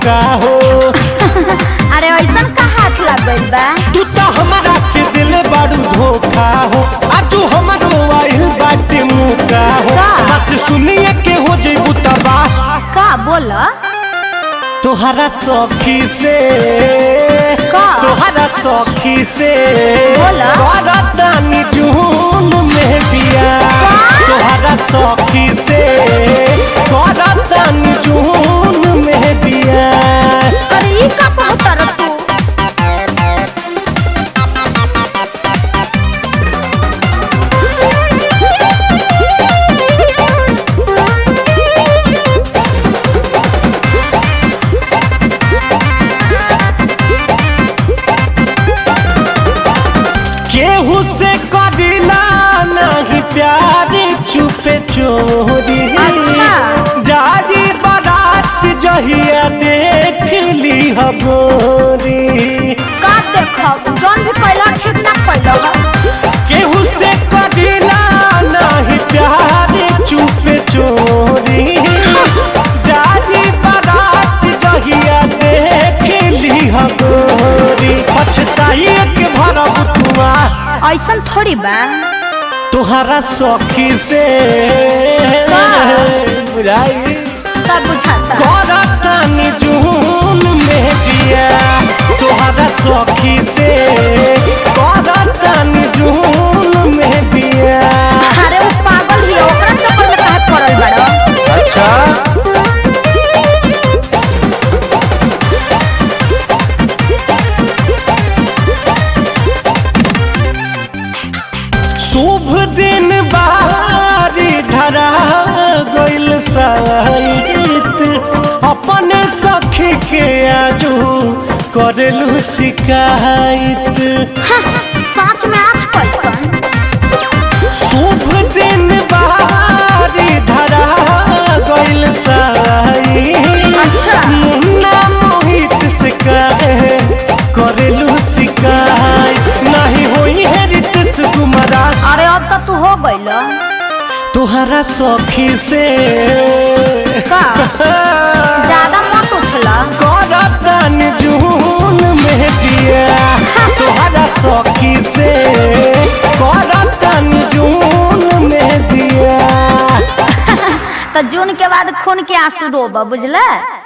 का हो अरे ऐसा का हाथ लग गइल बा तू तो हमारा के दिल बारू धोखा हो आजू हमारो आइल बाटे मुका हो का? बात सुनिए के हो जइबू तबाह का बोल तोहरा सखी से का? तोहरा सखी से बोला? करतानी जून में बिया तोहरा सखी से करतानी जून में बिया अरे ई का पहुतर तू केहू से कदिला नहीं प्यार छुपे चोरी अच्छा। जाजी बारात जहिया देख ली हो गोरी का देखब जौन भी कैला ठीक ना कैला केहू से कदिला नहीं प्यार छुपे चोरी जाजी बारात जहिया देख ली हो गोरी पछताई के भरब तुआ ऐसा थोड़ी बा तोहरा सखी से का? बुझाई सब बुझाता करतानी जून में दिया तोहरा सखी से करतानी जून में दिया अरे वो पागल भी है, ओकरा चक्कर में काहे पड़ल बाड़ो अच्छा शुभ दिन बारी धरा गइल साइत अपने सखी के आजू करेलू शिकायत सच में आज कैसन शुभ दिन बारी धरा गइल साइत अच्छा। मुन्ना मोहित से कहे करेलू शिकायत नहीं होई है रित सुकुमारा अरे अब तो तू हो गइल तोहरा सखी से का ज्यादा मत उछला करतन जून में दिया तोहरा सखी से करतन जून में दिया तो जून के बाद खून के आंसू रोब बुझला